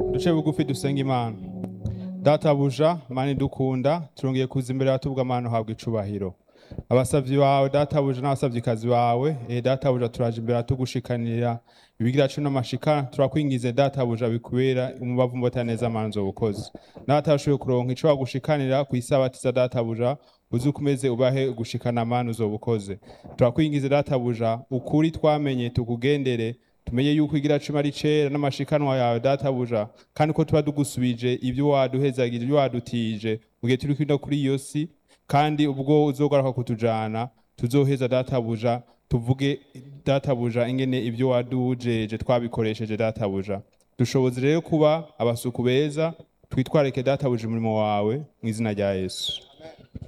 duce bugufi dusenga imana databuja mani dukunda turongeye kuza imbere y'abatubwa amana habwa icubahiro abasavyi bawe databuja n'abasavyikazi bawe eh databuja turaje imbere atugushikanira ibigira cumi n'amashika turakwingize databuja bikubera umubavu mbota neza amanzo bukozi natashoboye kuronka ico bagushikanira kw'isabatiza databuja uzi ukomeze ubahe gushikana amana uzobukoze turakwingize databuja ukuri twamenye tukugendere tumenye yuko igira cumi ari cera n'amashikanwa yawe databuja kandi ko tuba tugusubije ibyo waduhezagije ibyo wadutije mu gihe turi kwino kuri iyo si kandi ubwo uzogaruka kutujana tuzoheza databuja tuvuge databuja ingene ibyo wadujeje twabikoresheje databuja dushoboze rero kuba abasuku beza twitwareke databuja umurimo wawe mu izina rya yesu